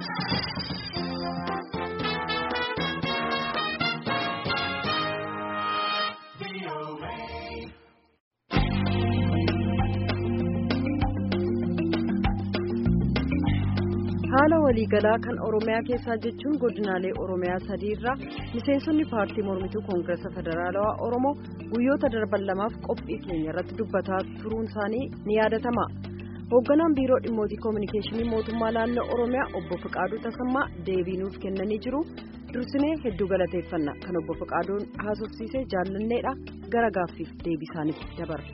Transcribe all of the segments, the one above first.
haala waliigalaa kan oromiyaa keessaa jechuun godinaalee oromiyaa sadiirraa miseensonni paartii mormituu koongireesa federaalawaa oromoo guyyoota darban lamaaf qophii keenya irratti dubbataa turuun isaanii ni yaadatama hoogganaan biiroo dhimmootii koominikeeshinii mootummaa naannoo oromiyaa obbo Fiqaaduu Tasammaa deebii nuuf kennanii jiru dursinee hedduu galateeffanna kan obbo Fiqaaduun haasofsiisee jaallanneedha gara gaaffiif deebii isaaniitti dabarra.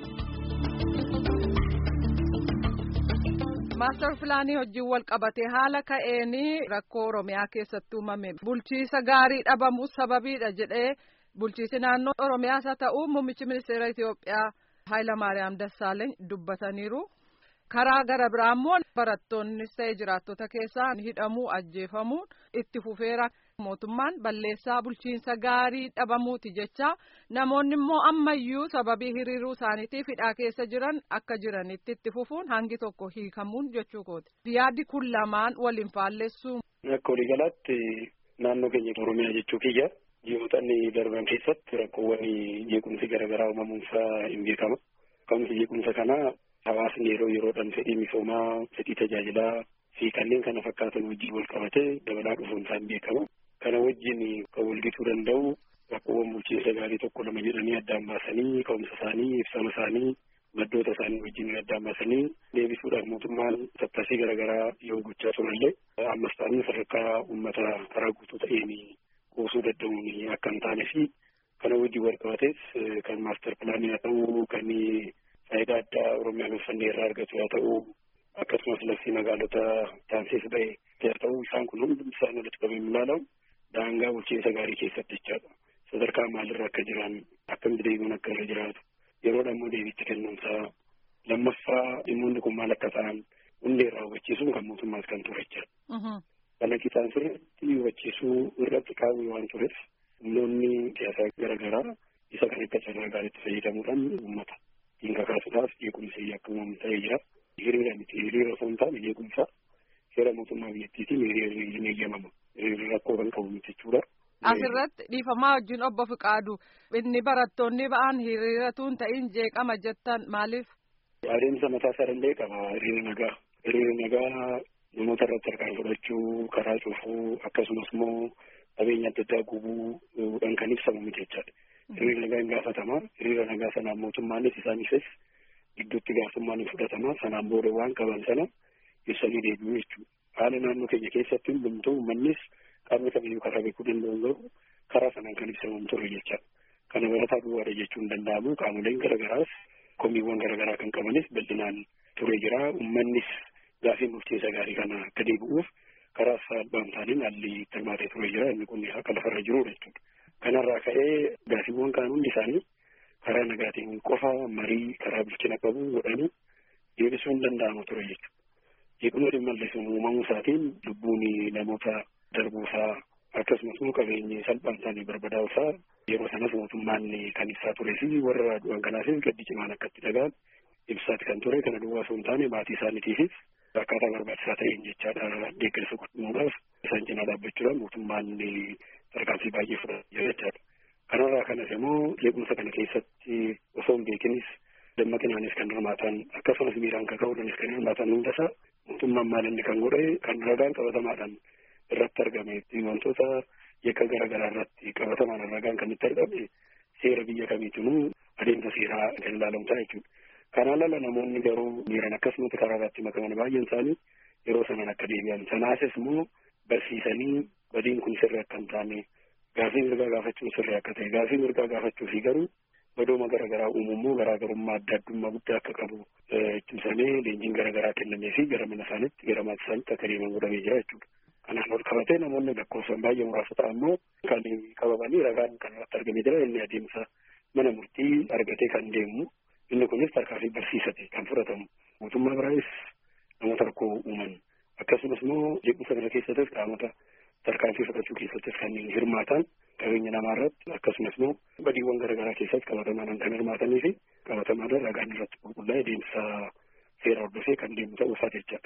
maastar pilaanii wajjin wal qabatee haala ka'een rakkoo oromiyaa keessatti uumame bulchiisa gaarii dhabamuu sababiidha jedhee bulchiisi naannoo oromiyaas haa ta'u muummichi ministeera Itoophiyaa Hayilamaariyaam Dassaaleeny dubbataniiru. karaa gara biraa immoo barattoonnis ta'e jiraattota keessaa hidhamuu ajjeefamuun itti fufeera mootummaan balleessaa bulchiinsa gaarii dhabamuuti jecha namoonni immoo ammayyuu sababii hiriiruu isaaniitiif hidhaa keessa jiran akka jiranitti itti fufuun hangi tokko hiikamuun jechuu kooti yaaddi kun lamaan waliin faallessuu. Akka waliigalaatti naannoo keenya oromiyaa jechuu kiyya ji'ootni darban keessatti rakkoowwan jeequmsi garaagaraa uumamuunsaa hin beekama. Ka'umsi jeequmsa kanaa hawaasni yeroo yeroodhaan fedhii misoomaa fedhii tajaajilaa fi kanneen kana fakkaatan wajjin wal qabatee dabalaa dhufuun isaan beekama. Kana wajjin kan walgituu danda'u rakkoowwan bulchiinsa gaarii tokko lama jedhanii addaan baasanii ka'umsa isaanii ibsama isaanii maddoota isaanii wajjin addaan baasanii deebisuudhaaf mootummaan tattaasii garaagaraa yoo gochaa turallee ammas ta'anii sadarkaa uummata karaa guutuu ta'een kuusuu danda'uun akka hin taane fi kana wajjin wal qabatees kan maastar pilaanii haa ta'u kan faayidaa addaa oromiyaan uffannee irraa argatu haa ta'u akkasumas labsii magaalota taansees ba'e haa ta'u isaan kun hundi isaan walitti qabamee ilaalamu daangaa bulchiinsa gaarii keessatti jechaadha. Sadarkaa maalirra akka jiran akkamitti deebiin akka irra jiraatu yeroodhaan immoo deebiitti kennuunsaa lammaffaa dhimmoonni kun maal akka ta'an hundee irraa hubachiisuun kan mootummaas kan ture jechaadha. Kana qixaan sirriitti hubachiisuu irratti qaamni waan tureef humnoonni siyaasaa garaagaraa isa kan akka carraa gaariitti fayyadamuudhaan uummata dhiinga kaasuudhaaf jeequmsi akka uumamu ta'ee jira. Hiriira miti hiriira osoo hin taane jeequmsa seera mootummaa biyyattiitiin hiriirri ni eeyyamama. Hiriirri rakkoo kan qabu miti jechuudha. Asirratti dhiifamaa wajjin obbo Fiqaadu inni barattoonni ba'an hiriiratuun ta'in jeeqama jettan maaliif? Adeemsa mataa isaa danda'e qaba hiriirri nagaa. Hiriirri nagaa namoota irratti harkaan fudhachuu, karaa cufuu akkasumas immoo qabeenya adda addaa gubuudhaan kan ibsamu miti jechaadha. Hiriirri nagaa hin gaafatama. Hiriira nagaa sanaan mootummaanis isaaniifis gidduutti gaafummaan ni fudhatama. Sanaan booda waan qaban sana ibsanii deebi'u jechuudha. Haala naannoo keenya keessatti hundumtuu uummannis qaamni kamiyyuu karaa beekuu danda'u garuu karaa sanaan kan ibsamu ture jechaadha. Kana barataa duwwaadha jechuun danda'amu qaamoleen garaagaraas komiiwwan garaagaraa kan qabanis bal'inaan ture jira. Uummannis gaafii bulchiinsa gaarii kana akka deebi'uuf karaa salphaan taaniin haalli tilmaatee ture jira. Inni kun akka lafarra jirudha jechuudha. Kanarraa ka'ee gaafiiwwan kaan hundi isaanii karaa nagaatiin qofa marii karaa bilchina qabu godhanii deebisuu hin danda'amu ture jechuudha. Jeequmsa dhimma illee uumamuu isaatiin lubbuun namoota darbuusaa akkasumas immoo qabeenyi salphaan isaanii barbadaa'uusaa yeroo sanas mootummaan kan ibsaa turee fi warra du'an kanaafis gaddi cimaan akka itti dhaga'an ibsaati kan ture kana duwwaa osoo hin taane maatii isaaniitiifis akkaataa barbaachisaa ta'een jechaadha deeggarsa godhamuudhaaf isaan cinaa dhaabbachuudhaan mootummaan tarkaanfii baay'ee fudhatee jira jechaadha. Kanarraa kanas immoo jeequmsa kana keessatti osoo hin beekinis dammaqinaanis kan hirmaatan akkasumas miiraan kaka'uudhaanis kan hirmaatan hundasaa mootummaan maal inni kan godhe kan ragaan qabatamaadhaan irratti argame wantoota yakka garaagaraa irratti qabatamaan ragaan kan itti argame seera biyya kamiitinuu adeemsa seeraa kan ilaalamu ta'a jechuudha. Kanaan ala namoonni garuu miiran akkasumatti karaa irratti makaman baay'een isaanii yeroo sanaan akka deebi'an sanaasis immoo barsiisanii badiin kun sirri akka hin taane gaafii mirgaa gaafachuun sirri akka ta'e gaafii mirgaa gaafachuu fi garuu badooma garaagaraa uumamuu garaagarummaa adda addummaa guddaa akka qabu cimsamee leenjiin garaagaraa kennamee fi gara mana isaaniitti gara maatii isaaniitti akka deeman godhamee jira jechuudha. Kanaan ol qabatee namoonni lakkoofsan baay'ee muraasa ta'an immoo kan qabamanii ragaan kan irratti argamee jira inni adeemsa mana murtii argatee kan deemu inni kunis tarkaanfii barsiisate kan fudhatamu mootummaa biraayis namoota rakkoo uuman akkasumas immoo jeequmsa kana keessattis qaamota tarkaanfii fudhachuu keessattis kan hirmaatan qabeenya namaa irratti akkasumas immoo badiiwwan garaagaraa keessatti qabatamaadhaan kan hirmaatanii fi qabatamaadhaan ragaan irratti qulqullaa'ee deemsa seera hordofee kan deemu ta'uu isaa jechaadha.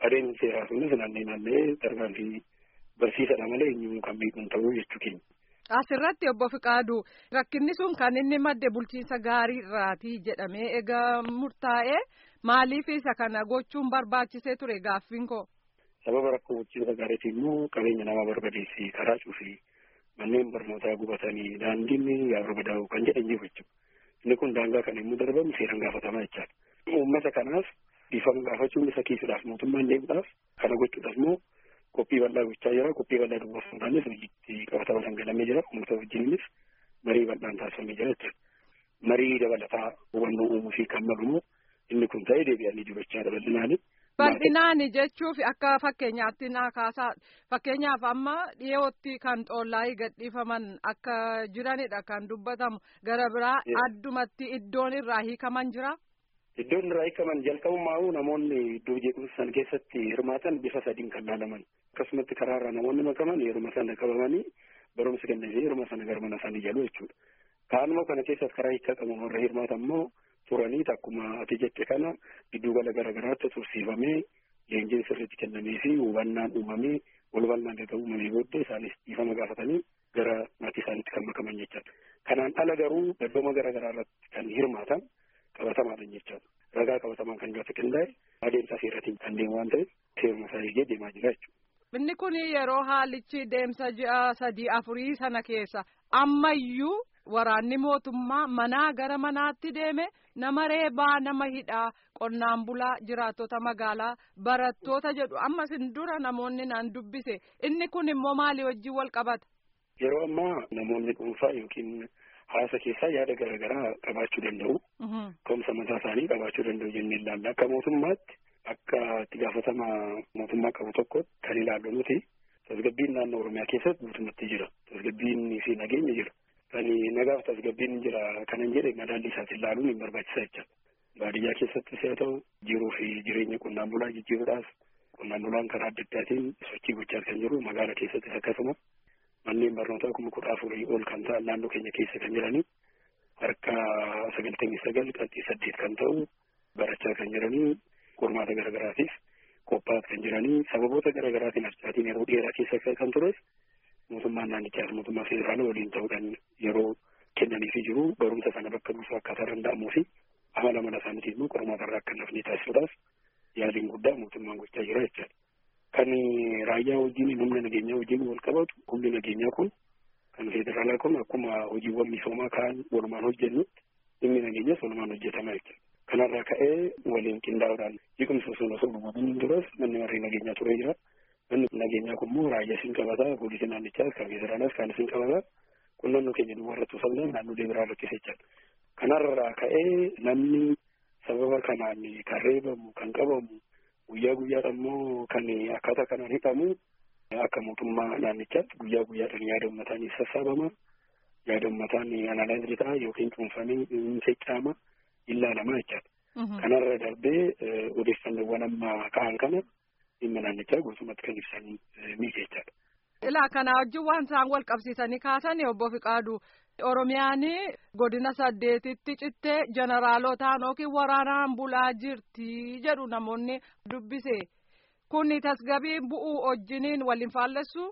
adeemsi seeraa sunis naannee naannee tarkaanfii barsiisadha malee eenyuun kan beekuun ta'uu jechuu keenya. Asirratti obbo Fiqaadu rakkinni sun kan inni madde bulchiinsa gaarii irraati jedhamee egaa murtaa'e maaliif isa kana gochuun barbaachisee ture gaaffiin koo. Sababa rakkoo bulchiinsa gaariitii immoo qabeenya namaa barbadeessii karaa cufii manneen barnootaa gubatanii daandiin yaa barbadaa'u kan jedhan jiru jechuudha. Inni kun daangaa kan yommuu darbamu seeraan gaafatamaa jechaadha. Uummata kanaaf dhiifama gaafachuun isa kiisuudhaaf mootummaan deemuudhaaf kana gochuudhaaf immoo qophii bal'aa gochaa jira. Qophii bal'aa dubbaa fuudhaanis hojiitti qabatama dhangalamee jira. Uummata wajjinis marii bal'aan taasifamee jira jechuudha. Marii dabalataa hubannoo uumuu fi kan malu immoo inni kun ta'ee deebi'anii jiru jechaadha bal'inaani. Bal'inaani jechuuf akka fakkeenyaatti naa kaasaa fakkeenyaaf amma dhiyootti kan xoollaayii gadhiifaman akka jiranidha kan dubbatamu gara biraa addumatti iddoon irraa hiikaman jira. Iddoon irraa hiikaman jalqabummaa namoonni iddoo jeequmsa sana keessatti hirmaatan bifa sadiin kan laalaman akkasumatti karaarraa namoonni makaman yeruma sana qabamanii barumsa kennanii yeruma sana gara mana isaanii jalu jechuudha. Kaanuma kana keessatti karaa hiikaa qaban warra hirmaatan immoo turanii akkuma ati jette kana giddugala garaagaraatti tursiifamee leenjiin sirriitti kennamee fi hubannaan uumamee wal bal'aan erga uumamee booddee isaanis dhiifama gaafatanii gara maatii isaaniitti kan makaman jechaadha. Kanaan ala garuu daddooma garaagaraa irratti kan hirmaatan qabatamaadhaan jechaadha. Ragaa qabatamaan kan irratti qindaa'e adeemsa seeraatiin kan deemu waan ta'eef seeruma isaa eegee deemaa jira jechuudha. Inni kun yeroo haalichi deemsa ji'a sadii afurii sana keessa ammayyuu waraanni mootummaa manaa gara manaatti deeme nama reebaa nama hidhaa qonnaan bulaa jiraattota magaalaa barattoota jedhu amma sin dura namoonni naan dubbise inni kun immoo maalii wajjin wal qabata. Yeroo ammaa namoonni dhuunfaa yookiin hawaasa keessaa yaada garaagaraa qabaachuu danda'u. Ka'umsa mataa isaanii qabaachuu danda'u jennee ilaalla. Akka mootummaatti akka itti gaafatama mootummaa qabu tokko kan ilaallu nuti tasgabbiin naannoo Oromiyaa keessatti guutummaatti jira. Tasgabbiin fi nageenya jira. Kan nagaaf tasgabbiin jira kanan jedhe madaalli isaatti ilaaluun hin barbaachisa jecha. Baadiyyaa keessattis haa ta'u jiruu fi jireenya qonnaan bulaa jijjiiruudhaaf qonnaan bulaan karaa adda addaatiin sochii gochaa kan jiru magaala keessattis akkasuma manneen barnootaa kuma kudha afurii ol kan ta'an naannoo keenya keessa kan jiranii harka sagaltamii sagal qabxii saddeet kan ta'u barachaa kan jiranii qormaata garaagaraatiif qophaa'aa kan jiranii sababoota garaagaraatiin harcaatiin yeroo dheeraa keessa kan tures mootummaan naannichaas mootummaa federaalaa waliin ta'uudhaan yeroo kennaniifii jiru barumsa sana bakka buusuu akkaataa danda'amuu fi amala mana isaaniitiin immoo qormaata irraa akka nafni taasisuudhaaf yaaliin guddaa mootummaan gochaa jira jechaadha. Kan raayyaa wajjin humna nageenyaa wajjin wal qabatu humni nageenyaa kun kan federaalaa kun akkuma hojiiwwan misoomaa kaan walumaan hojjennutti dhimmi nageenyaas walumaan hojjetama jechuudha. Kanarraa ka'ee waliin qindaa'uudhaan jeequmsa osoo osoo dhumamin duras manni marree nageenyaa turee jira. Manni nageenyaa kun immoo raayyaa isin qabataa poolisii naannichaas kan federaalaas kan isin qabataa qunnannoo keenya duwwaa irratti osoo hin naannolee biraa rakkisa jechaadha. Kanarraa ka'ee namni sababa kanaan kan reebamu kan qabamu guyyaa guyyaadhaan immoo kan akkaataa kanaan hidhamu akka mootummaa naannichaatti guyyaa guyyaadhaan yaada uummataan sassaabama yaada uummataan analaayizii ta'a yookiin cuunfamee seccama ilaalama jechaadha. Kanarra darbee odeeffannoowwan amma ka'an kana dhimma naannichaa guutummaatti kan ibsan ni jechaadha. Ilaa kana wajjin waan isaan wal qabsiisanii kaasan obbo Fiqaadu Oromiyaan godina saddeetitti cittee jeneraalotaan yookiin waraanaan bulaa jirti jedhu namoonni dubbise. Kuni tasgabbii bu'uu wajjiniin waliin faallessu?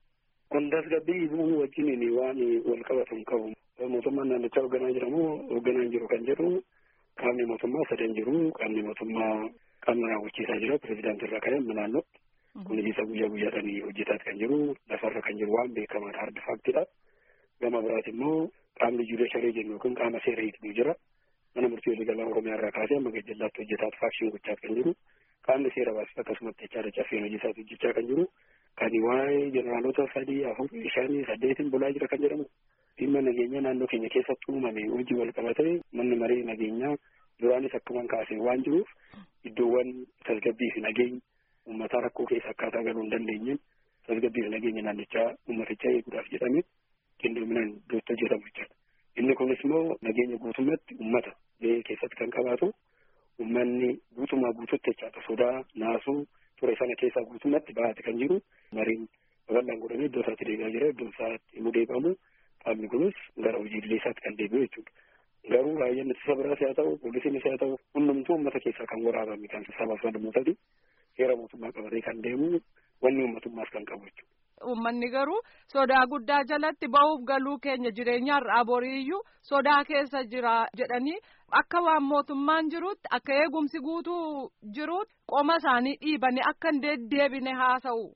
Kun tasgabbii bu'uu wajjiniin waan wal qabatu hin qabu. Mootummaan naannichaa hoogganaa jiramu hoogganaa jiru kan jedhu qaamni mootummaa sadan jiru qaamni mootummaa qaamni raawwachiisaa jira pirezidaantii irraa ka'e naannootti. Kun isa guyyaa guyyaadhaan hojjetaa kan jiru lafarra kan jiru waan beekamaadha hardi faaktidha. Gama biraati immoo qaamni juudisharii jennu yookiin qaama seera hiiknu jira. Mana murtii waliigalaa Oromiyaa irraa kaasee amma gajjallaatti hojjetaa faakshiin gochaa kan jiru. Qaamni seera baasu akkasumatti jechaadha caffeen hojiisaatti hojjechaa kan jiru. Kan waa'ee jeneraalota sadii afur shanii saddeetiin bulaa jira kan jedhamu. Dhimma nageenyaa naannoo keenya keessatti uumame hojii wal qabatee manni maree nageenyaa duraanis akkuman kaasee waan jiruuf iddoowwan tasgabbii fi nageenya uummataa rakkoo keessa akkaataa galuu hin dandeenyeen tasgabbii fi nageenya naannichaa uummatichaa eeguudhaaf jedhamee qindoominaan iddootti hojjetamu jechuudha. Inni kunis immoo nageenya guutummaatti uummata biyya keessatti kan qabaatu uummanni guutumaa guututti jechaadha sodaa naasuu ture sana keessaa guutummaatti baate kan jiru mariin babal'aan godhamee iddoo isaatti deebi'aa jira iddoo isaatti immoo deebi'amu qaamni kunis gara hojiilee isaatti kan deebi'u jechuudha. Garuu raayyaan ittisa biraas haa ta'u poolisiinis haa ta'u hundumtuu uummata keessaa kan waraabame kan sabaaf sablammootati heera mootummaa qabatee kan deemu wanni uummatummaas kan qabu jechuudha. Uummanni garuu sodaa guddaa jalatti ba'uuf galuu keenya jireenyaarraa boriiyyuu sodaa keessa jira jedhanii akka waan mootummaan jirutti akka eegumsi guutuu jirutti qoma isaanii dhiibanii akka hin deddeebine haasa'u.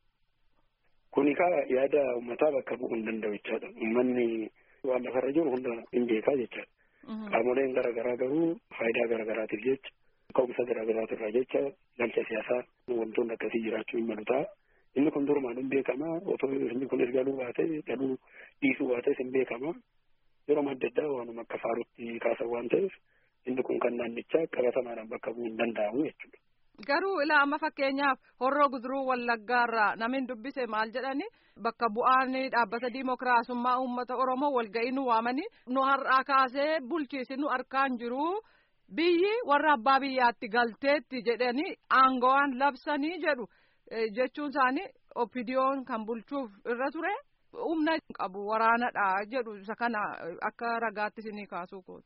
Kuni kaa yaada uummataa bakka bu'uu hin danda'u jechaadha. Uummanni waan lafarra jiru hunda hin beekaa jechaadha. Qaamoleen garaagaraa garuu faayidaa garaagaraatiif jecha ka'umsa garaagaraatirraa jecha galcha siyaasaa wantoonni akkasii jiraachuu hin malu ta'a. Inni kun durumaan hin beekama otoo inni kunis galuu baate galuu dhiisuu baates hin beekama. Yeroo adda addaa waanuma akka faarutti kaasan waan ta'eef inni kun kan naannichaa qabatamaadhaan bakka bu'uu hin danda'amu jechuudha. Garuu ilaa amma fakkeenyaaf horroo guduruu wallaggaarraa namni dubbise maal jedhani bakka bu'aan dhaabbata diimokiraasummaa uummata Oromoo walga'ii nu waamanii nu har'aa kaasee bulchiisi nu harkaan jiru biyyi warra abbaa biyyaatti galteetti jedhanii aangoowwan labsanii jedhu jechuun isaanii opidiyoon kan bulchuuf irra ture humna qabu waraanadha jedhu isa kana akka ragaatti isinii kaasuu kooti.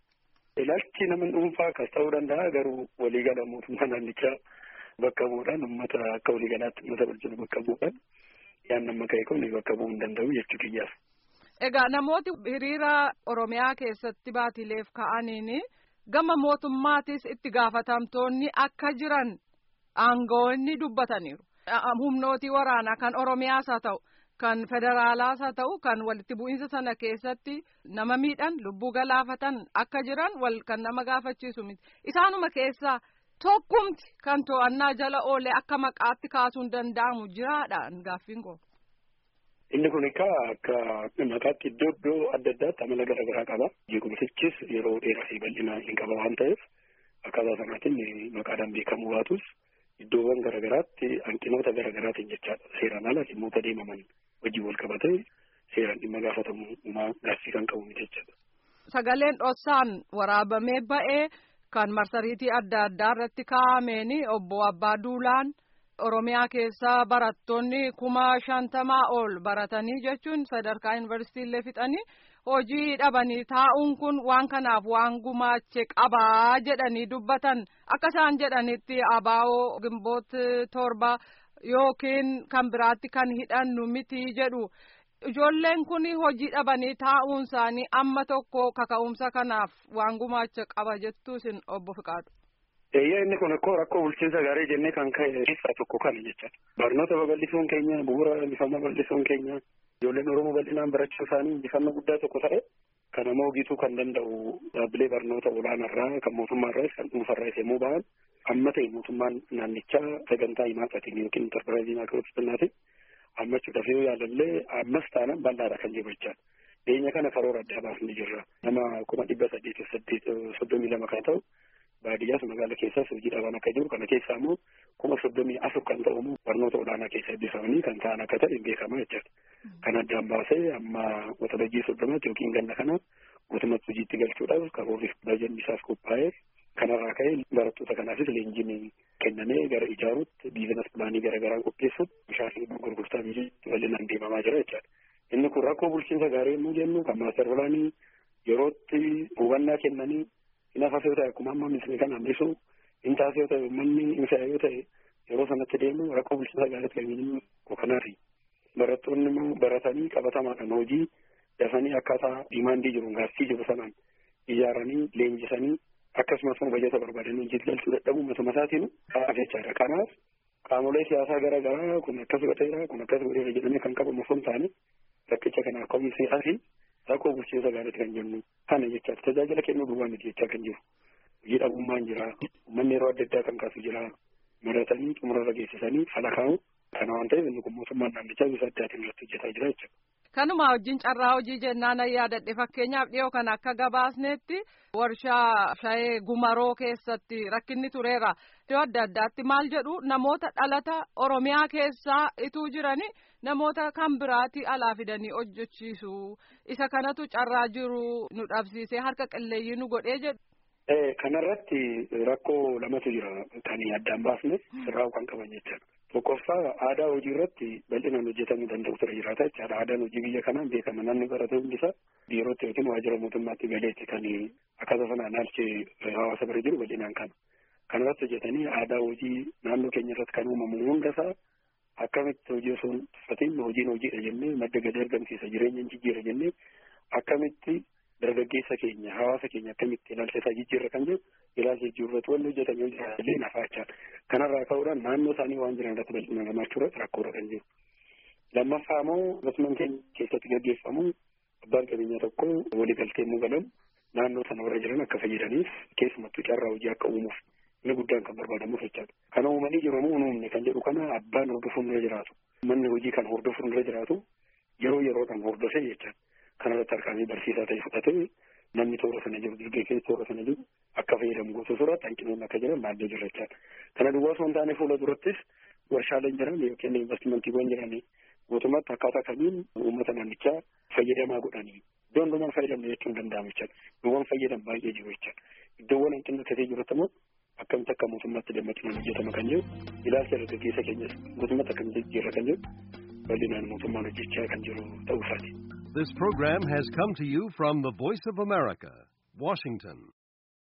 Ilaalchi nama dhuunfaa akkas ta'uu danda'a garuu waliigala mootummaa naannichaa bakka bu'uudhaan uummata akka waliigalaatti uummata bulchinu bakka bu'uudhaan yaan nama ka'e kun bakka bu'uu hin danda'u jechuu kiyyaaf. Egaa namooti hiriira Oromiyaa keessatti baatileef ka'aniin gama mootummaatis itti gaafatamtoonni akka jiran aangoonni dubbataniiru. Humnootii waraanaa kan Oromiyaas haa ta'u. kan federaalaas haa ta'u kan walitti bu'iinsa sana keessatti nama miidhan lubbuu galaafatan akka jiran wal kan nama gaafachiisu miti isaanuma keessaa tokkumti kan to'annaa jala oolee akka maqaatti kaasuun danda'amu jiraadhaan gaaffiin koo. Inni kun egaa akka maqaatti iddoo iddoo adda addaatti amala garaa garaa qaba. Jeequmsichis yeroo dheeraa fi bal'ina hin qaba waan ta'eef akkaataa sanaatiin maqaadhaan beekamuu baatus iddoowwan garaa garaatti hanqinoota garaa garaatiin jechaadha. Seeraan ala dhimmoota deemaman wajjin wal qabatee seeraan dhimma gaafatamummaa gaaffii kan qabu miti jechaadha. Sagaleen dhoksaan waraabamee ba'ee kan marsariitii adda addaa irratti kaa'ameen obbo Abbaa Duulaan Oromiyaa keessaa barattoonni kuma shantamaa ol baratanii jechuun sadarkaa yuunivarsiitiillee fixanii hojii dhabanii taa'uun kun waan kanaaf waan gumaache qabaa jedhanii dubbatan akka isaan jedhanitti abaa'oo gimboot torba yookiin kan biraatti kan hidhannu miti jedhu ijoolleen kun hojii dhabanii taa'uun isaanii amma tokko kaka'umsa kanaaf waan gumaache qaba jettuu isin obbo Fiqaadu. Eeyyaa inni kun akkoo rakkoo bulchiinsa gaarii jennee kan ka'e keessaa tokko kana jechaadha. Barnoota babal'isuun keenya bu'uura injifannoo bal'isuun keenya ijoolleen Oromoo bal'inaan barachuu isaanii injifannoo guddaa tokko ta'e kana immoo gituu kan danda'u dhaabbilee barnoota olaanaarraa kan mootummaarraas kan dhuunfarraas yommuu ba'an amma ta'e mootummaan naannichaa sagantaa himaataatiin yookiin intarpiraayizii maakiroofitinaatiin hammachuudhaaf yoo yaalallee ammas taanaan bal'aadha kan jiru jechaadha. Dhiyeenya kana karoora addaa baasnee jirra. Nama kuma dhibba saddeetiif saddeet soddomii lama kan ta'u baadiyyaas magaala keessas hojii dhabaan akka jiru kana keessaa immoo kuma soddomii afur kan ta'u immoo barnoota olaanaa keessa eebbifamanii kan ta'an akka ta'e beekamaa jechaadha. Kan addaan baasee amma waxabajjii soddomaatti yookiin ganna kana guutummaatti hojiitti galchuudhaaf karoorri bajanni isaaf qophaa'ee kanarraa ka'ee barattoota kanaafis leenjiin kennamee gara ijaaruutti biizinas pilaanii garaa garaa qopheessuutti bishaan gurgurtaa biyyaatti bal'inaan deemamaa jira jechaadha. Inni kun rakkoo bulchiinsa gaarii yommuu jennu kan maaster pilaanii yerootti hubannaa kennanii hin hafas yoo ta'e akkuma amma misni kan hambisu hin taase yoo ta'e uummanni hin fe'a yoo ta'e yeroo sanatti deemu rakkoo bulchiinsa gaariitti kan jennu kanaati. Barattoonni immoo baratanii qabatamaadhaan hojii dafanii akkaataa diimaandii jiru gaaffii jiru sanaan ijaaranii leenjisanii akkasumas immoo bajata barbaadanii hojiitti galchuu dadhabuu matuma isaatiin ta'aa jechaadha. Kanaaf qaamolee siyaasaa garaa garaa kun akkas godheera kun akkas godheera jedhamee kan qabamu osoo hin taane rakkicha kanaaf ka'umsa fi rakkoo bulchiinsa gaariitti kan jennu kana jechaadha. Tajaajila kennuu duwwaa miti jechaa kan jiru. Hojii dhabummaan jira. Uummanni yeroo adda addaa kan kaasu jira. Maratanii xumurarra geessisanii fala kaa'u. Kana waan ta'eef inni kun mootummaan naannichaa bifa addaatiin irratti hojjetaa jira jechuudha. Kanuma wajjin carraa hojii jennaan yaadadhe fakkeenyaaf dhiyoo kan akka gabaasnetti warshaa shayee gumaroo keessatti rakkinni tureera. Iddoo adda addaatti maal jedhu namoota dhalata Oromiyaa keessaa ituu jirani namoota kan biraatti alaa fidanii hojjechiisu. Isa kanatu carraa jiru nu dhabsiisee harka qilleeyyii nu godhee jedhu. Kanarratti rakkoo lamatu jira kan addaan baasne sirraa'uu kan qaban jechuudha. Tokkoffaa aadaa hojii irratti bal'inaan hojjetamuu danda'u ture jiraata jechaadha. Aadaan hojii biyya kanaan beekama namni barate hundisa biirootti yookiin waajjira mootummaatti galeetti kan akkaataa sanaan haalchi hawaasa bira jiru bal'inaan kana. kanarratti hojjetanii aadaa hojii naannoo keenya irratti kan uumamu hundasaa akkamitti hojii osoo hin tuffatiin hojiin hojiidha jennee madda galii argamsiisa jireenya hin jijjiira jennee akkamitti dargaggeessa keenya hawaasa keenya akkamitti ilaalcha isaa jijjiirra kan jedhu ilaalcha jijjiirratu wanni hojjetan yoo jiraatellee nafaachaan kanarraa ka'uudhaan naannoo isaanii waan jiran irratti bal'ina lamaachuu irratti rakkoodha kan jiru. Lammaffaa immoo investimentiin keenya keessatti gaggeeffamu abbaan qabeenyaa tokko waliigaltee immoo galamu naannoo sana warra jiran akka fayyadaniif keessumattuu carraa hojii akka uumuuf inni guddaan kan barbaadamuuf jechaadha. Kana uumanii jiru immoo uumne kan jedhu kana abbaan hordofuun irra jiraatu. Manni hojii kan hordofuun irra jiraatu yeroo yeroodhaan hordofee jechaadha. Kanarratti harkaanii barsiisaa ta'e fudhatee namni toora sana jiru dargaggeessi toora sana jiru akka fayyadamu gosa suuraatti hanqinoonni akka jiran maaddee jira jechaadha. Kana duwwaa osoo hin taane fuula durattis warshaaleen jiran yookiin investimentiiwwan jiran mootummaatti akkaataa kamiin uummata naannichaa fayyadamaa godhanii iddoo hundumaan fayyadamne jechuun hin danda'amu jechaadha. Iddoowwan fayyadan baay'ee jiru jechaadha. Iddoowwan hanqinni ta'ee jirutti immoo akkamitti akka mootummaatti dammaqinaan hojjetama kan jedhu ilaalcha dargaggeessa keenyas mootummaatti akkamitti jijjiirra kan jedhu bal'inaan mootummaan hojjechaa kan jiru ta'uu isaati. This program has come to you from the Voice of America, Washington.